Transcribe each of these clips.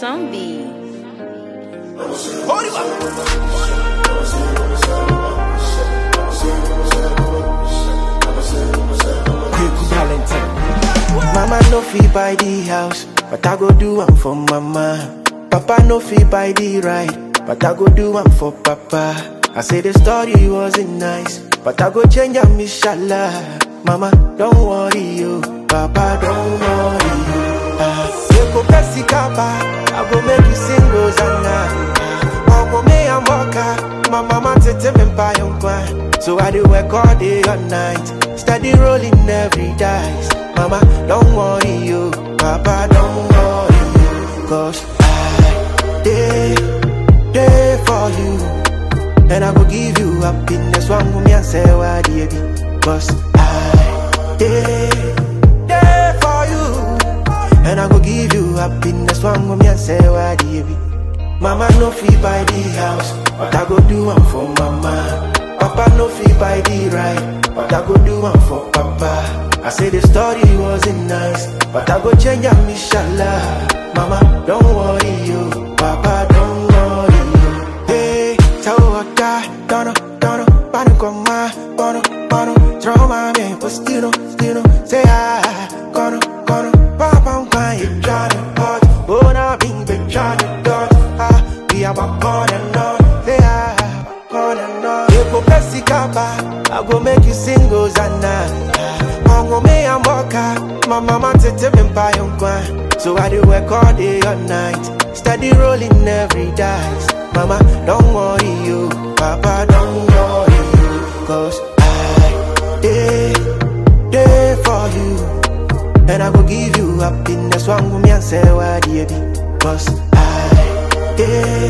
Zombie. Quick Valentine. Mama no fit buy the house, but I go do am for mama. Papa no fit buy the ride, but I go do am for papa. I say the story wasn't nice, but I go change am inshallah. Mama, don't worry you, Papa, don't worry you. Ah, you go best kaba, I go make you sing Rosanna. Omo me and Mocha, my mama tete me buy on So I do work all day all night, steady rolling every dice. Mama, don't worry you, Papa, don't worry you, cause I day day for you, and I go give you happiness. One woman and say why baby, cause I day day for you, and I go give you happiness. One woman and say why baby. Mama no fit buy the house, but I go do one for mama. Papa no fit buy the ride, but I go do one for papa. I say the story wasn't nice, but I go change am inshallah. Mama, don't worry you, Papa, don't worry you. Hey, tell what that, dono, dono, pano con ma, bono, bono, throw my man, but still no, still no, say ah, gono, gono, papa, I'm crying, trying hard, but I been been trying to ah, we are back on and on, say ah, back on and on. You go best kaba, I go make you sing Hosanna. Ongo me and Mocha, my mama tete me buy on kwan. So I do work all day all night, steady rolling every dice. Mama, don't worry you, Papa, don't worry you, cause I day day for you, and I go give you happiness. One woman and say why baby, cause I day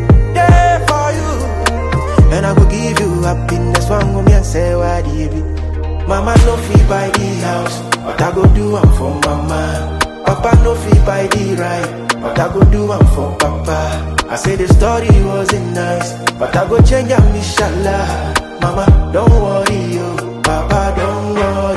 day for you, and I go give you happiness. One woman and say why baby. Mama no fit buy the house, but I go do am for mama. Papa no fit buy the ride, but I go do am for papa. I say the story wasn't nice, but I go change am inshallah. Mama, don't worry you, Papa, don't worry.